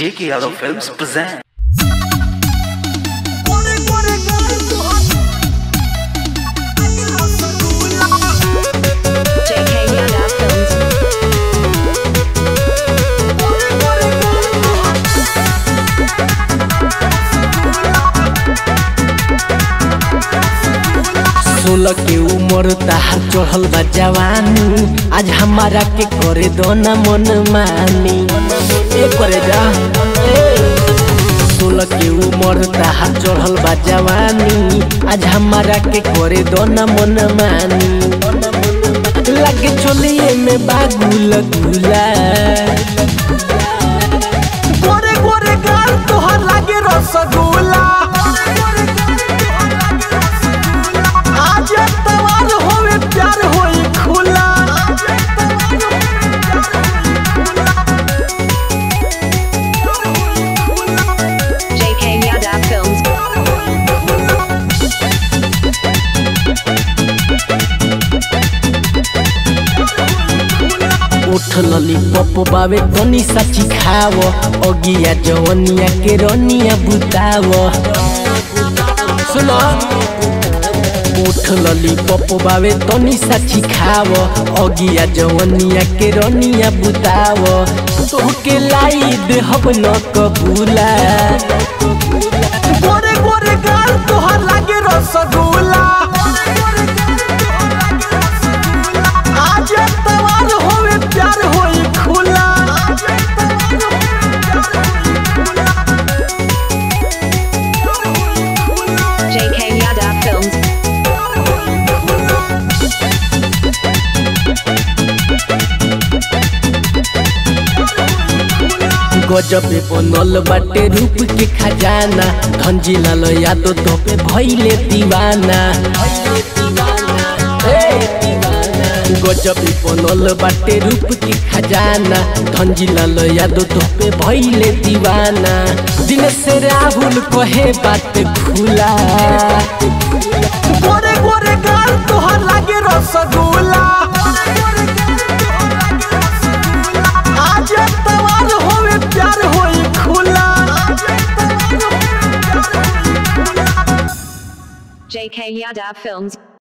J.K. Yadav Films present. JK Yada Films. सोलह के उम्र ताहार चढ़ल बा जवानी आज हमारा के करे दो ना मन मानी ए करे जा सोलह के उम्र ताहार चढ़ल बा जवानी आज हमारा के करे दो ना मन मानी लगे चलिए में बागुल गुला गोरे गोरे गाल तोहर लागे रसगुल्ला आज तवार होवे प्यार होई खुला JK Yada Films. उठ लली पप बावे तनी साची खाव अगिया जवनिया के रनिया बुताव सुनो उठ लली पप बावे तनी साची खाव अगिया जवनिया के रनिया बुताव तोहके लाई देहब न कबूला गोरे गोरे गाल तोहर लागे रसगुल्ला आज तवार होवे प्यार होई खुला JK Yada Films. गजबे बनल बाटे रूप के खजाना धनजी लाल यादव तो पे भइले दीवाना ए, गजबे बनल बाटे रूप के खजाना धनजी लाल यादव तो पे भइले दीवाना दिन से राहुल कहे बात खुला गोरे गोरे गाल तोहर लागे रसगुल्ला आज तवार होवे प्यार होई खुला JK Yada Films.